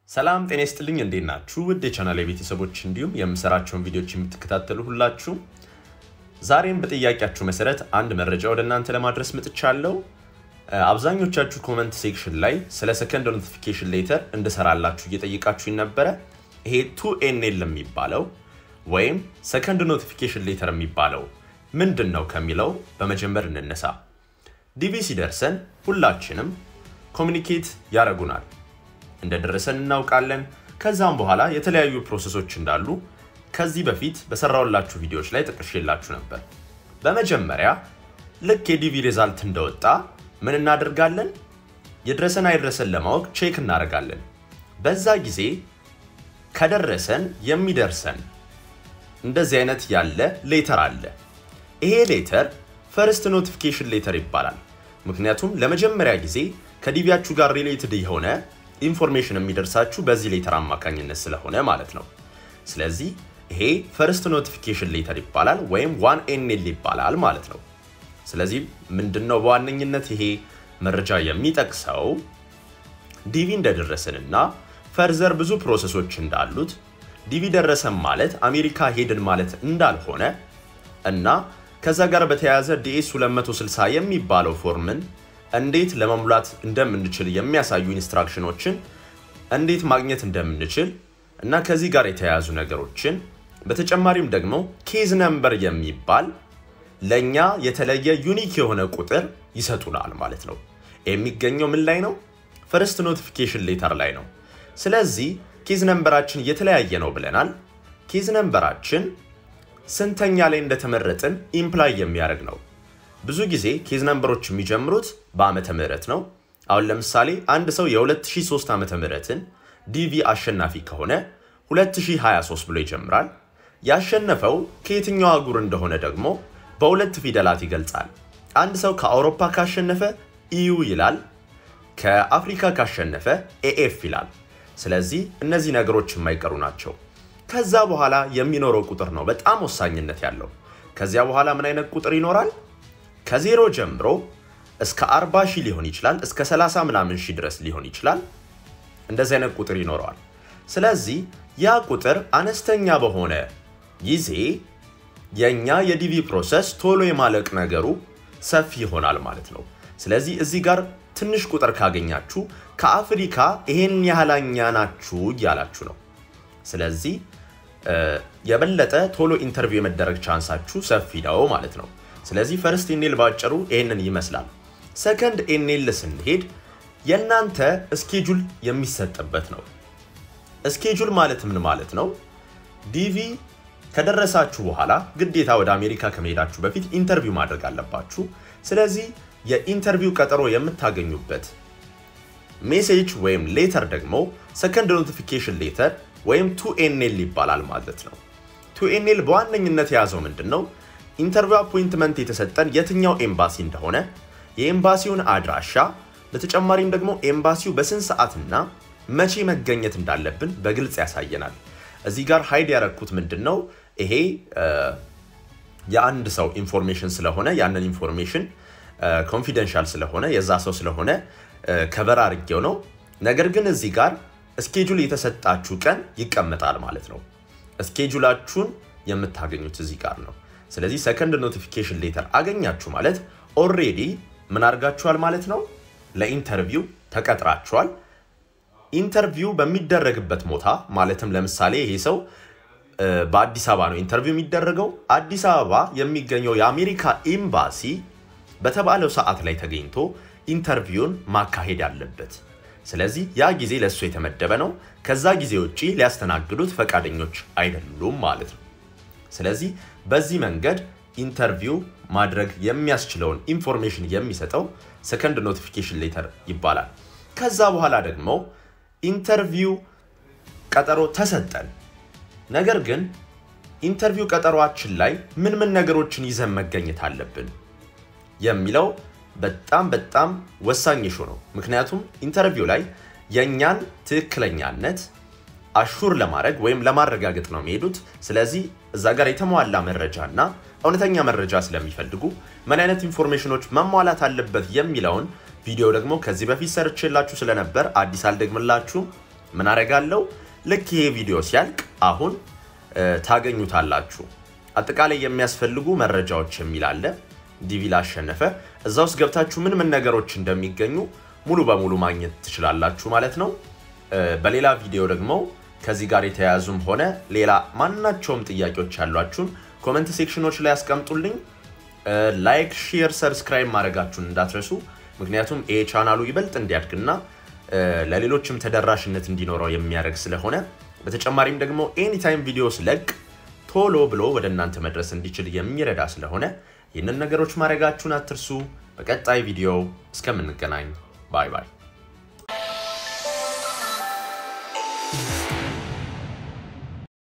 ሰላም ጤና ይስጥልኝ። እንዴት ናችሁ? ውድ የቻናል ቤተሰቦች እንዲሁም የምሰራቸውን ቪዲዮዎች የምትከታተሉ ሁላችሁ ዛሬም በጥያቄያችሁ መሰረት አንድ መረጃ ወደ እናንተ ለማድረስ መጥቻለሁ። አብዛኞቻችሁ ኮመንት ሴክሽን ላይ ስለ ሰከንድ ኖቲፊኬሽን ሌተር እንድሰራላችሁ እየጠየቃችሁኝ ነበረ። ይሄ ቱ ኤንኤል የሚባለው ወይም ሰከንድ ኖቲፊኬሽን ሌተር የሚባለው ምንድን ነው ከሚለው በመጀመር እንነሳ። ዲቪ ሲደርሰን ሁላችንም ኮሚኒኬት ያደርጉናል እንደደረሰን እናውቃለን። ከዛም በኋላ የተለያዩ ፕሮሰሶች እንዳሉ ከዚህ በፊት በሰራውላችሁ ቪዲዮዎች ላይ ጠቅሼላችሁ ነበር። በመጀመሪያ ልክ የዲቪ ሪዛልት እንደወጣ ምን እናደርጋለን? የደረሰን አይድረሰን ለማወቅ ቼክ እናደርጋለን። በዛ ጊዜ ከደረሰን የሚደርሰን እንደዚህ አይነት ያለ ሌተር አለ። ይሄ ሌተር ፈርስት ኖቲፊኬሽን ሌተር ይባላል። ምክንያቱም ለመጀመሪያ ጊዜ ከዲቪያችሁ ጋር ሪሌትድ የሆነ ኢንፎርሜሽን የሚደርሳችሁ በዚህ ሌተር አማካኝነት ስለሆነ ማለት ነው። ስለዚህ ይሄ ፈርስት ኖቲፊኬሽን ሌተር ይባላል ወይም ዋን ኤንኤል ይባላል ማለት ነው። ስለዚህ ምንድነው በዋነኝነት ይሄ መረጃ የሚጠቅሰው ዲቪ እንደደረሰንና ፈርዘር ብዙ ፕሮሰሶች እንዳሉት ዲቪ ደረሰን ማለት አሜሪካ ሄድን ማለት እንዳልሆነ እና ከዛ ጋር በተያያዘ ዲኤስ 260 የሚባለው ፎርምን እንዴት ለመሙላት እንደምንችል የሚያሳዩ ኢንስትራክሽኖችን እንዴት ማግኘት እንደምንችል እና ከዚህ ጋር የተያያዙ ነገሮችን በተጨማሪም ደግሞ ኬዝ ነምበር የሚባል ለእኛ የተለየ ዩኒክ የሆነ ቁጥር ይሰጡናል ማለት ነው። የሚገኘው ምን ላይ ነው? ፈርስት ኖቲፊኬሽን ሌተር ላይ ነው። ስለዚህ ኬዝ ነምበራችን የተለያየ ነው ብለናል። ኬዝ ነምበራችን ስንተኛ ላይ እንደተመረጥን ኢምፕላይ የሚያደርግ ነው። ብዙ ጊዜ ኬዝ ነምበሮች የሚጀምሩት በዓመተ ምህረት ነው። አሁን ለምሳሌ አንድ ሰው የ2003 ዓመተ ምህረትን ዲቪ አሸናፊ ከሆነ 2023 ብሎ ይጀምራል። ያሸነፈው ከየትኛው አህጉር እንደሆነ ደግሞ በሁለት ፊደላት ይገልጻል። አንድ ሰው ከአውሮፓ ካሸነፈ ኢዩ ይላል፣ ከአፍሪካ ካሸነፈ ኤኤፍ ይላል። ስለዚህ እነዚህ ነገሮች የማይቀሩ ናቸው። ከዛ በኋላ የሚኖረው ቁጥር ነው በጣም ወሳኝነት ያለው። ከዚያ በኋላ ምን አይነት ቁጥር ይኖራል? ከዜሮ ጀምሮ እስከ 40 ሺህ ሊሆን ይችላል፣ እስከ 30 ምናምን ሺህ ድረስ ሊሆን ይችላል። እንደዚህ አይነት ቁጥር ይኖረዋል። ስለዚህ ያ ቁጥር አነስተኛ በሆነ ጊዜ የእኛ የዲቪ ፕሮሰስ ቶሎ የማለቅ ነገሩ ሰፊ ይሆናል ማለት ነው። ስለዚህ እዚህ ጋር ትንሽ ቁጥር ካገኛችሁ ከአፍሪካ ይሄን ያህላኛ ናችሁ እያላችሁ ነው። ስለዚህ የበለጠ ቶሎ ኢንተርቪው የመደረግ ቻንሳችሁ ሰፊ ነው ማለት ነው። ስለዚህ ፈርስት ኤኔል ባጭሩ ይህንን ይመስላል። ሰከንድ ኤኔል ስንሄድ የእናንተ እስኬጁል የሚሰጥበት ነው። እስኬጁል ማለት ምን ማለት ነው? ዲቪ ከደረሳችሁ በኋላ ግዴታ ወደ አሜሪካ ከመሄዳችሁ በፊት ኢንተርቪው ማድረግ አለባችሁ። ስለዚህ የኢንተርቪው ቀጠሮ የምታገኙበት ሜሴጅ ወይም ሌተር ደግሞ ሰከንድ ኖቲፊኬሽን ሌተር ወይም ቱ ኤንኤል ይባላል ማለት ነው። ቱ ኤንኤል በዋነኝነት የያዘው ምንድን ነው? ኢንተርቪው አፖይንትመንት የተሰጠን የትኛው ኤምባሲ እንደሆነ የኤምባሲውን አድራሻ፣ በተጨማሪም ደግሞ ኤምባሲው በስንት ሰዓትና መቼ መገኘት እንዳለብን በግልጽ ያሳየናል። እዚህ ጋር ሀይድ ያረኩት ምንድን ነው? ይሄ የአንድ ሰው ኢንፎርሜሽን ስለሆነ ያንን ኢንፎርሜሽን ኮንፊደንሻል ስለሆነ የዛ ሰው ስለሆነ ከበር አድርጌው ነው። ነገር ግን እዚህ ጋር እስኬጁል የተሰጣችሁ ቀን ይቀመጣል ማለት ነው። እስኬጁላችሁን የምታገኙት እዚህ ጋር ነው። ስለዚህ ሰከንድ ኖቲፊኬሽን ሌተር አገኛችሁ ማለት ኦልሬዲ ምን አድርጋችኋል ማለት ነው። ለኢንተርቪው ተቀጥራችኋል። ኢንተርቪው በሚደረግበት ቦታ ማለትም ለምሳሌ ይሄ ሰው በአዲስ አበባ ነው ኢንተርቪው የሚደረገው። አዲስ አበባ የሚገኘው የአሜሪካ ኤምባሲ በተባለው ሰዓት ላይ ተገኝቶ ኢንተርቪውን ማካሄድ አለበት። ስለዚህ ያ ጊዜ ለእሱ የተመደበ ነው። ከዛ ጊዜ ውጭ ሊያስተናግዱት ፈቃደኞች አይደሉም ማለት ነው። ስለዚህ በዚህ መንገድ ኢንተርቪው ማድረግ የሚያስችለውን ኢንፎርሜሽን የሚሰጠው ሰከንድ ኖቲፊኬሽን ሌተር ይባላል። ከዛ በኋላ ደግሞ ኢንተርቪው ቀጠሮ ተሰጠን። ነገር ግን ኢንተርቪው ቀጠሯችን ላይ ምን ምን ነገሮችን ይዘን መገኘት አለብን የሚለው በጣም በጣም ወሳኝ ሹ ነው። ምክንያቱም ኢንተርቪው ላይ የእኛን ትክክለኛነት አሹር ለማድረግ ወይም ለማረጋገጥ ነው የሚሄዱት። ስለዚህ እዛ ጋር የተሟላ መረጃ እና እውነተኛ መረጃ ስለሚፈልጉ ምን አይነት ኢንፎርሜሽኖች መሟላት አለበት የሚለውን ቪዲዮ ደግሞ ከዚህ በፊት ሰርቼላችሁ ስለነበር አዲስ አልደግምላችሁም። ምን አደርጋለሁ? ልክ ይሄ ቪዲዮ ሲያልቅ አሁን ታገኙታላችሁ። አጠቃላይ የሚያስፈልጉ መረጃዎች የሚል አለ። ዲቪ ላሸነፈ እዛ ውስጥ ገብታችሁ ምን ምን ነገሮች እንደሚገኙ ሙሉ በሙሉ ማግኘት ትችላላችሁ ማለት ነው። በሌላ ቪዲዮ ደግሞ ከዚህ ጋር የተያያዙም ሆነ ሌላ ማናቸውም ጥያቄዎች ያሏችሁን ኮመንት ሴክሽኖች ላይ ያስቀምጡልኝ። ላይክ፣ ሼር፣ ሰብስክራይብ ማድረጋችሁን እንዳትረሱ። ምክንያቱም ይሄ ቻናሉ ይበልጥ እንዲያድግና ለሌሎችም ተደራሽነት እንዲኖረው የሚያደርግ ስለሆነ በተጨማሪም ደግሞ ኤኒታይም ቪዲዮ ስለቅ ቶሎ ብሎ ወደ እናንተ መድረስ እንዲችል የሚረዳ ስለሆነ ይህንን ነገሮች ማድረጋችሁን አትርሱ። በቀጣይ ቪዲዮ እስከምንገናኝ ባይ ባይ።